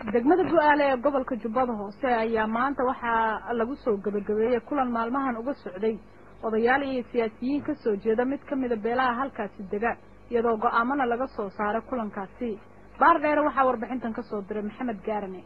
degmada bu-aale ee gobolka jubbada hoose ayaa maanta waxaa lagu soo gebagabeeyey kulan maalmahan uga socday odayaal iyo siyaasiyiin ka soo jeeda mid ka mida beelaha halkaasi dega iyadoo go-aamana laga soo saaray kulankaasi baar dheere waxaa warbixintan ka soo diray maxamed gaarane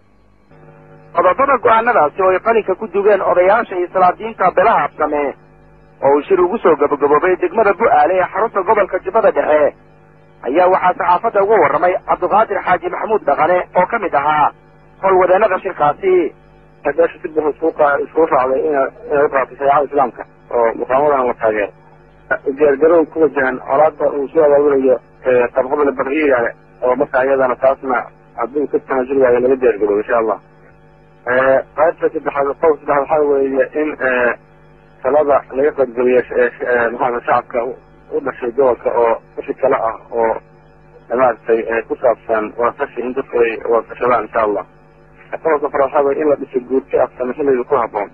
qodobada go-aanadaasi oo ay qalinka ku dugeen odayaasha iyo salaadiinta beelaha absame oo uu shir ugu soo gabagaboobay degmada bu-aale ee xarunta gobolka jubbada dhexe ayaa waxaa saxaafadda uga warramay cabdiqaadir xaaji maxamuud dhaqane oo ka mid ahaa howlwadeennada shirkaasi beesha si buxu isku iskugu raacday ina inay u qaatay shareecada islaamka oo muqaamadan la taageero diyaargarow ku wajahan colaada uu soo abaabulayo qabqabla barriyaale oo marka iyadana taasna hadduu ka tanaasuli waayo laga diyaargaroobo insha allah qaybta saddexaad qodob saddexaad waxaa weeye in talada laga qaybgeliyo maxaa shacabka u dhashay gobolka oo wixii kale ah oo maaragtay ku saabsan wadafashi in dadku ay wadafashadaan insha allah qodobka fare waxaa weye in la dhiso guurti afsame xilliga ku haboon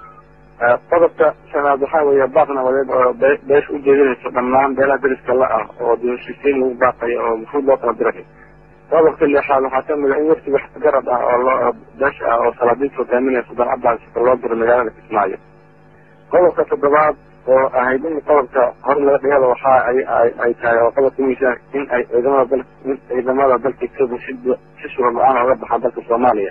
qodobka shanaad waxaa weeye baaq nabadeed oo beesha u jeedinayso dhammaan beelaha deriska la ah oo dibashisiin lagu baaqayo oo mufuud loo kala diray qodobka lixaad waxaa kamid a in wafti wax garad ah oo loo beesha ah oo salaadiinta hogaaminaya sudan cabdaasika loo diro magaalada kismaayo qodobka toddobaad oo ahayd in qodobka hor laga dhigada waxa ay ay tahay oo qodobka miisaan in ay ciidamada dal in ciidamada dalka etoobiya si si shuhur la-aan oga baxaan dalka soomaaliya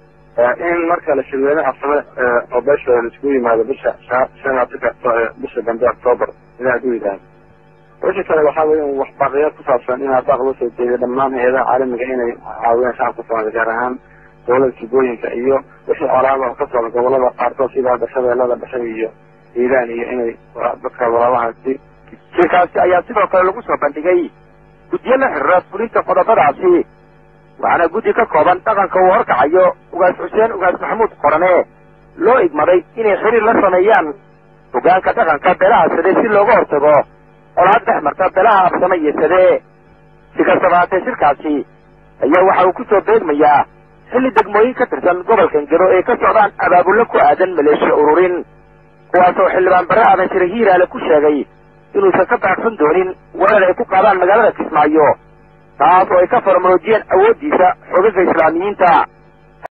in marka la shirweyne afsame oo beeshooda la iskugu yimaado bisha shan afarka bisha dambe octoobar ilaa haduu yidhaahdo wixii kale waxaa weya in waxbaaqiyaad ku saabsan in abaaq loo soo jeediyo dhammaan hay-adaha caalamiga inay caawiyaan shacabka soomaaliya gaar ahaan dowlada jubooyinka iyo wixii colaada oo ka socda gobolada qaarkood sida hadda shabeellada dhexe iyo hiiraan iyo inay dadka walaalahaasi shirkaasi ayaa sidoo kale lagu soo bandhigay guddiyo la xiriira fulinta qodobadaasi waxaana guddi ka kooban dhaqanka uu horkacayo ugaas xuseen ugaas maxamuud qorane loo igmaday inay xiriir la sameeyaan hogaanka dhaqanka beelaha sade si looga hortago colaad dhex marta beelaha absame iyo sade si kastaba haatee shirkaasi ayaa waxa uu ku soo beegmayaa xilli degmooyin ka tirsan gobolka ngero ee ka socdaan abaabullo ku aadan maleeshiya ururin kuwaasoo xildhibaan bare aadan shire hiiraale ku sheegay inuusan ka baaqsan doonin weerar ay ku qaadaan magaalada kismaayo taas oo ay ka farmaroojiyeen awooddiisa xogaga islaamiyiinta